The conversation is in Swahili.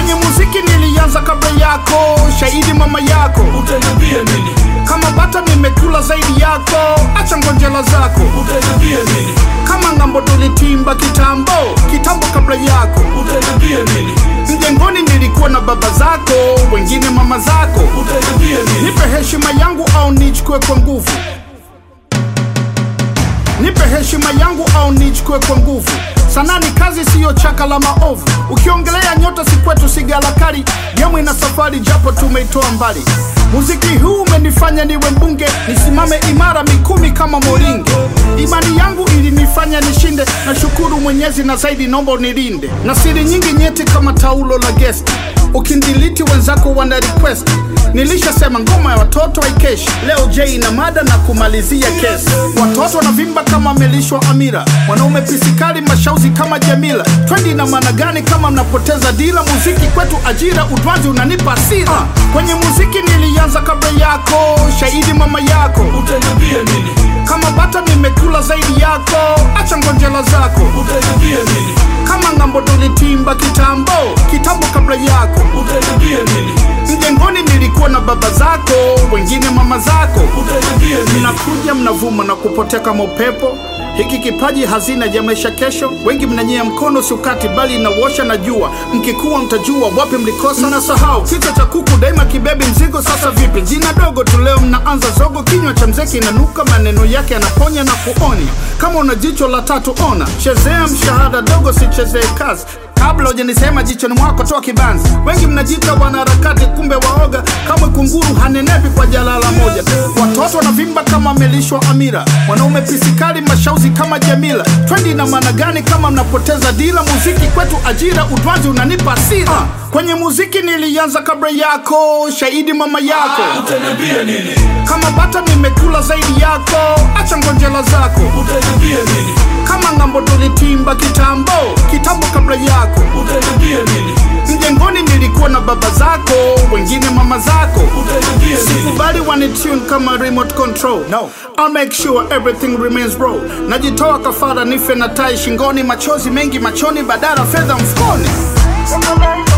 kwenye muziki nilianza kabla yako shahidi mama yako utaniambia nini kama bata nimekula zaidi yako acha ngonjela zako utaniambia nini kama ngambo tulitimba kitambo kitambo kabla yako utaniambia nini mjengoni nilikuwa na baba zako wengine mama zako utaniambia nini nipe heshima yangu au nichukue kwa nguvu nipe heshima yangu au nichukue kwa nguvu sanaa ni kazi siyo chaka la maovu ukiongelea nyota si kwetu sigalakari gemu ina safari japo tumeitoa mbali muziki huu umenifanya niwe mbunge nisimame imara mikumi kama moringe imani yangu ilinifanya nishinde na shukuru mwenyezi na zaidi naomba unilinde na siri nyingi nyeti kama taulo la gesti ukindiliti wenzako wana request nilishasema ngoma ya watoto haikeshi leo j na mada na kumalizia kesi watoto wanavimba kama melishwa amira wanaume pisikali mashauzi kama jamila twendi na maana gani kama mnapoteza dila muziki kwetu ajira utwazi unanipa asira kwenye muziki nilianza kabla yako shahidi mama yako utaniambia nini kama bata nimekula zaidi yako acha ngonjela zako utaniambia nini kama ngambo tulitimba kitambo kitambo kabla yako utaniambia nini mjengoni nilikuwa na baba zako wengine mama zako utaniambia nini mnakuja mnavuma na kupotea kama upepo hiki kipaji hazina ya maisha kesho wengi mnanyea mkono sukati bali inawosha na jua mkikuwa mtajua wapi mlikosa na sahau kichwa cha kuku daima kibebi mzigo sasa vipi jina dogo tu leo mnaanza zogo kinywa cha mzee kinanuka maneno yake yanaponya na kuonya kama una jicho la tatu ona chezea mshahada dogo sichezee kazi kabla hujanisema jichoni mwako toa kibanzi wengi mnajita wanaharakati kumbe waoga kamwe kunguru hanenepi kwa jalala moja watoto wanavimba kama melishwa amira wanaume pisikali mashauzi kama jamila twendi na maana gani kama mnapoteza dila muziki kwetu ajira utwazi unanipa asira kwenye muziki nilianza kabla yako shahidi mama yako utaniambia nini kama bata nimekula zaidi yako acha ngonjela zako utaniambia nini kama ngambo tulitimba kitambo kitambo kabla yako utaniambia nini mjengoni nilikuwa na baba zako wengine mama zako utaniambia nini sikubali wanitune kama remote control no. I'll make sure everything remains raw najitoa kafara nife na tai shingoni machozi mengi machoni badala fedha mfukoni Somebody